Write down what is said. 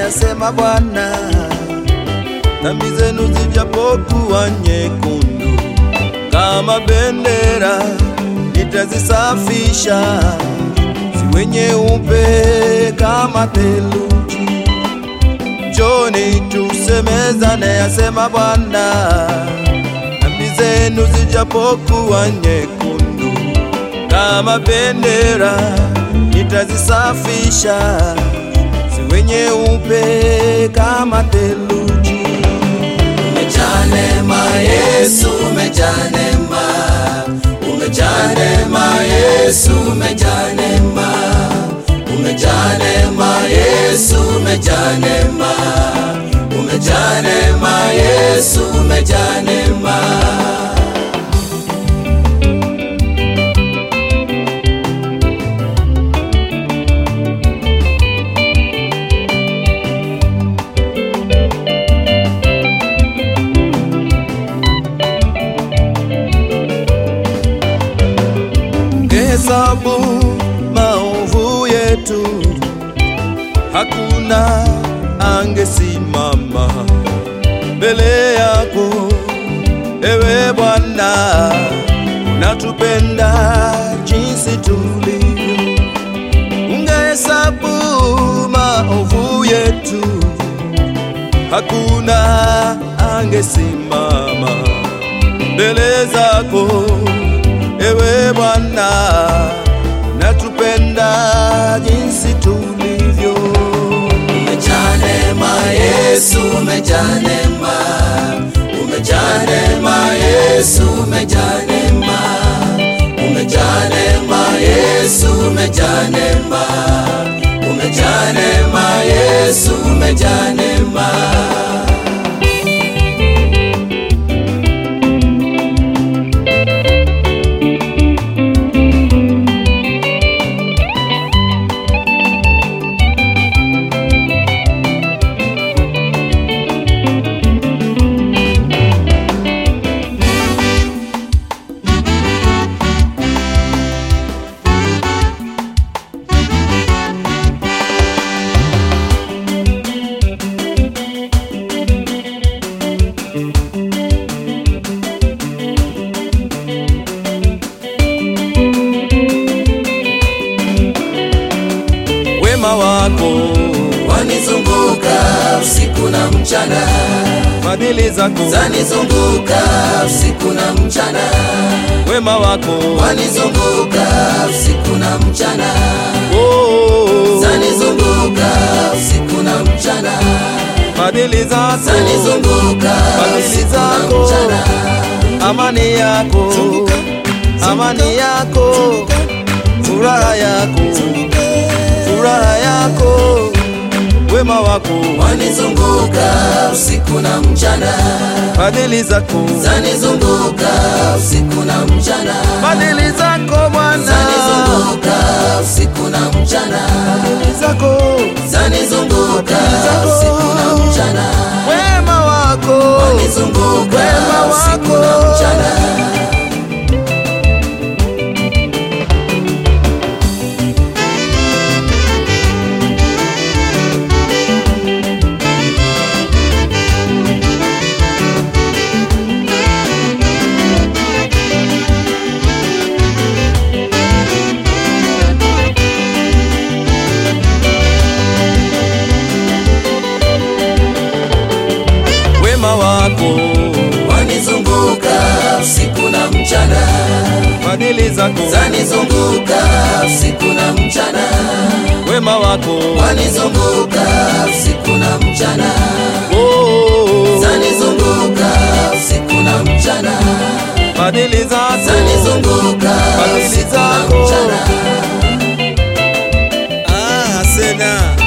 asema Bwana, dhambi zenu zijapokuwa nyekundu kama bendera, nitazisafisha ziwe nyeupe kama theluji. Njoni tusemezane, asema Bwana, dhambi zenu zijapokuwa nyekundu kama bendera, nitazisafisha ziwe nyeupe kama theluji. Umejaa neema Yesu, umejaa neema, umejaa neema Yesu, umejaa neema, umejaa neema Yesu, umejaa neema, umejaa neema Yesu, umejaa neema. Hesabu maovu yetu, hakuna angesimama mbele yako. Ewe Bwana, unatupenda jinsi tulivyo. Ungehesabu maovu yetu, hakuna angesimama mbele zako. Ewe Bwana, natupenda jinsi tulivyo. Umejaa neema Yesu, umejaa neema, umejaa neema Yesu, umejaa neema, umejaa neema Yesu, umejaa neema, umejaa neema Yesu, umejaa neema. Wema wako, Wanizunguka usiku na mchana, fadhili zako, zanizunguka usiku na mchana, wema wako, wanizunguka usiku na mchana, oh, zanizunguka usiku na mchana, fadhili zako, zanizunguka Fadhili usiku na zako. mchana. amani yako, amani yako, furaha yako, furaha yako, wema wako, Wanizunguka usiku na mchana, fadhili zako, zanizunguka usiku na mchana, fadhili zako Bwana, zanizunguka usiku na mchana, fadhili zako, zanizunguka zako. usiku na mchana, wema wako, wanizunguka wema usiku na wako. mchana. wema wako, Wanizunguka usiku na mchana, fadhili zako, zanizunguka usiku na mchana, wema wako, wanizunguka usiku na mchana, oh, zanizunguka usiku na mchana, fadhili zako, zanizunguka Fadhili usiku na zako. mchana. ah, sena